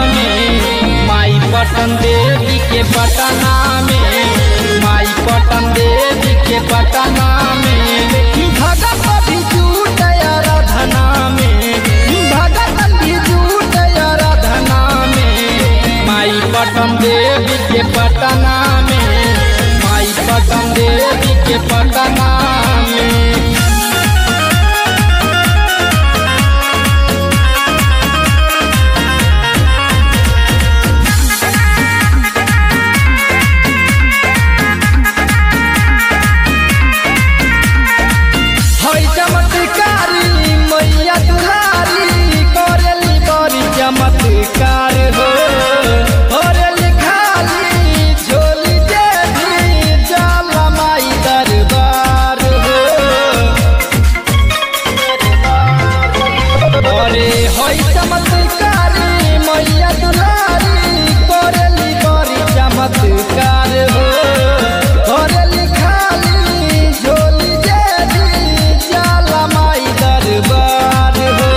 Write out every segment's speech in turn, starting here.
में माई पटन देवी के पटना में माई पटन देवी के पटना में भगत भी झूठ आराधना में भगत भी झूठ आराधना में माई पटन देवी के पटना में माई पटन देवी के पटना में हई चमत्कारी मैया दुलारी करेली बड़ी चमत्कार हो करेली खाली झोली देवी जाला माई दरबार हो अरे हई चमत्कारी मैया दुलारी करेली बड़ी चमत्कार हो करेली खाली झोली देवी जाला माई दरबार हो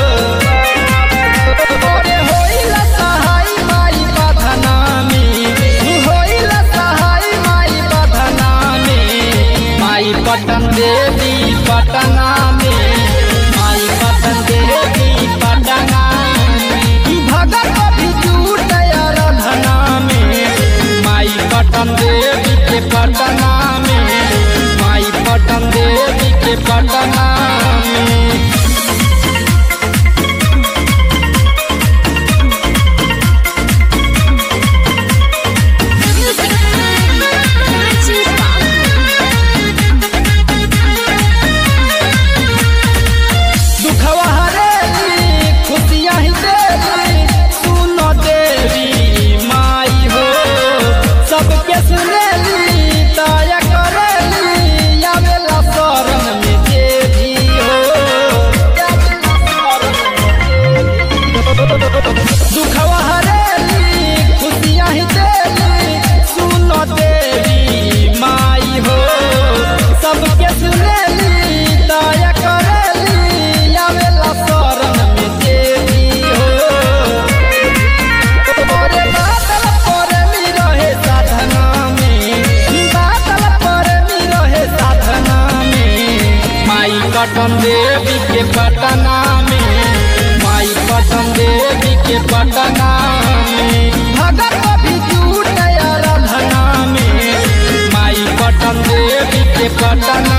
अरे होइला सहाय माई बधना में होइला सहाय माई बधना में माई पटन देवी पटना में माई पटन देवी पटना में भगत भी झूठ आराधना में माई पटन देवी के पटना में माई पटन देवी के पटना में Music Magic दुखवा हरेली खुशियाँ ही देली सुनो देवी माई हो सबके सुनेली दया करेली आवेला शरण में देवी हो दुखवा हरेली खुशियाँ ही देली सुनो देवी माई हो सबके सुनेली दया करेली आवेला शरण में देवी हो ओरे बादल पर मी रहे साधना में बादल पर मी रहे साधना में माई पटन देवी के पटना में माई पटन देवी के पटना में भगत भी झूठ आराधना में माई पटन देवी के पटना